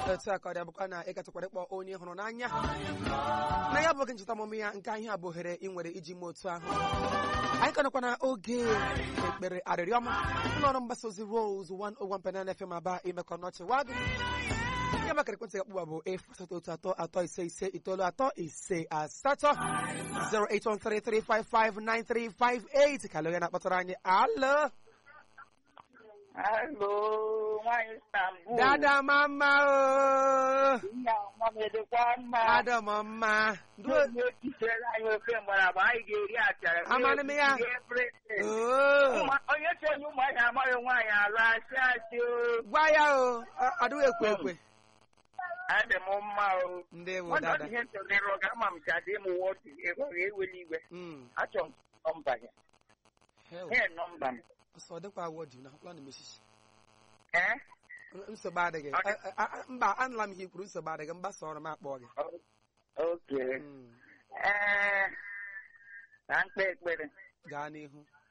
otu a ka ọ dị abụkwa na ịgatụkwara ịkpọ onye hụrụ n'anya na ya bụghị ncheta ọmụmụ ya nke ahịa bụ ohere ị nwere iji mee otu ahụ anyị ka nọkwa na oge ekpere arịrịọma ụlọ ọrụ mgbasa ozi Rose 101.9 FM aba imekọ n'ọchị wadụ ya maka ekwentị akpụgba bụ efu asatọ otu atọ atọ ise ise itoolu atọ ise asatọ 08133559358 ka lụọ na-akpọtara anyị alụ Alo, nwaanyị Istanbul. dada mama o Nna nwa m edekwa mma. dada m mma Ndị onye echisere anyị ofe mgbaragba anyị ga-eri achara. Amanụ m ya. Rie everything. Oo. Ụmụ- Onye si onye ụmụahịa amaghị nwaanyị alụ asị asị o. gwa ya o a- adịghị ekwe ekwe Adị m mma o. ndị bụ Nwanne dada ọ dị ihe ntụrịrị ọga ama m si adị m wọdụ ego ga-eweli igwe. Mm. Achọ m nọmba ya. Hell, Ihe nọmba m. ọsọ ọ dịkwa awọdụ na akwụkwọ na mesisi Eh? nsogbu adịghị Ọ dị- A- a- a- mba anụla m ihe i kwuru nsogbu adịghị mgbasa ọrụ m akpọ gị O- Okay. Mm. Eh, ka mkpe ekpere. gaa n'ihu